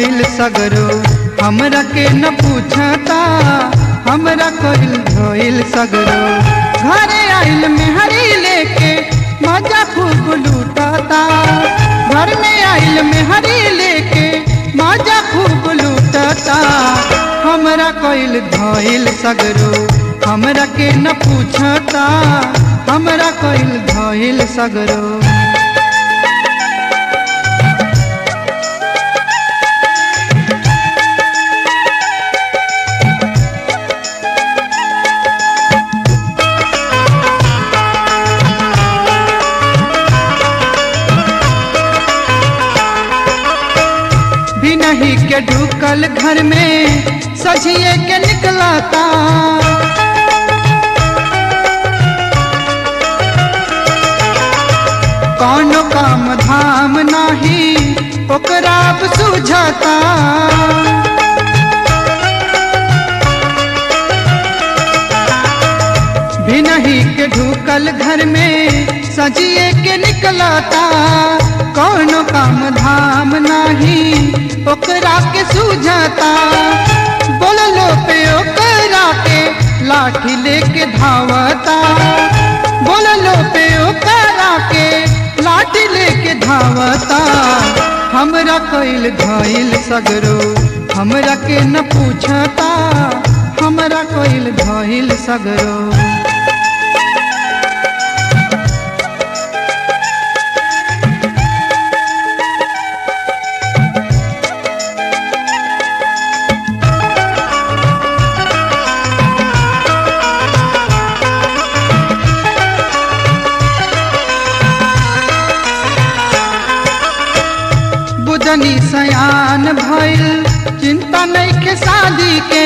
धइल सगरो हमरा के न पूछता हमरा कइल धइल सगरो घरे आइल मेहरी लेके मजा खूब लूटता घर में आइल मेहरी लेके मजा खूब लूटता हमरा कइल धइल सगरो हमरा के न पूछता हमरा कइल धइल सगरो भी नहीं के ढुकल घर में सजिए के निकलाता कौनो काम धाम नाही ओकरा अब सूझता भी नहीं के ढुकल घर में सजिए के निकलता कौनो काम धाम नाही ओकरा के सूझता बोललो पे ओकरा के लाठी लेके धावता बोललो पे ओकरा के लाठी लेके धावता हमरा कइल धइल सगरो हमरा के न पूछता हमरा कइल धइल सगरो बुझनी सयान भइल चिंता नहीं के शादी के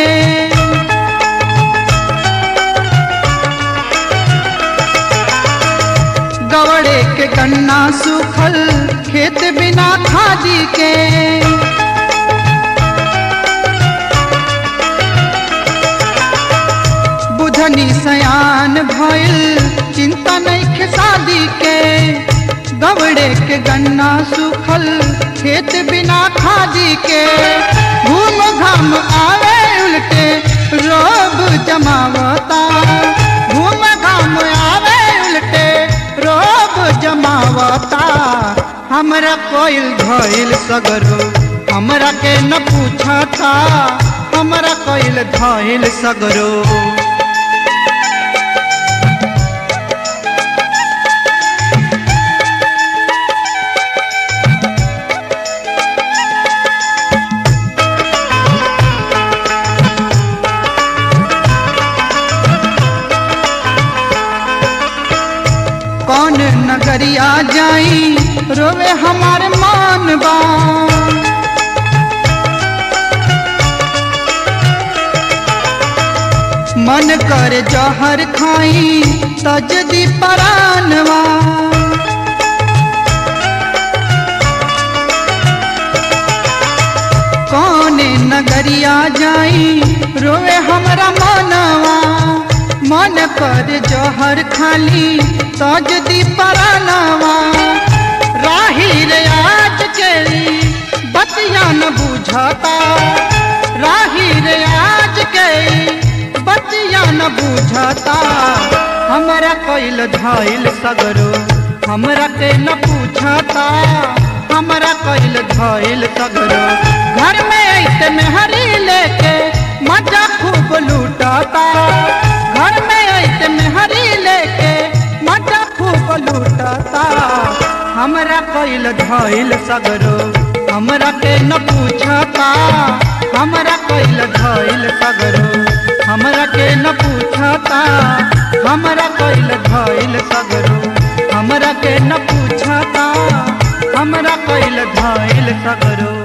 गवड़े के गन्ना सूखल खेत बिना खादी के बुझनी सयान भइल चिंता नहीं के शादी के गवड़े के गन्ना सूखल खेत बिना खादी के घूम घाम आवे उल्टे रोब जमावता घूम घाम आवे उल्टे रोब जमावता हमरा कोइल धइल सगरो हमरा के न पूछता हमरा कोइल धइल सगरो कौन नगरिया जाई रोवे हमार मान बा मन कर जहर खाई तजदी परानवा कौन नगरिया जाई रोवे हमरा मनवा मन कर जहर खाली तजदी परानवा राही रे आज केरी बतिया न बुझता राही रे आज के बतिया न बुझता हमरा कइल धइल सगरो हमरा के न पूछता हमरा कइल धइल सगरो घर में ऐसे मेहरी लेके मजा खूब लूटता घर में ऐसे मेहरी लेके मजा खूब लूटता हमरा कइल धइल सगरो हमरा के न पूछता हमरा कइल धइल सगरो हमरा के न पूछता हमरा कइल धइल सगरो हमरा के न पूछता हमरा कइल धइल सगरो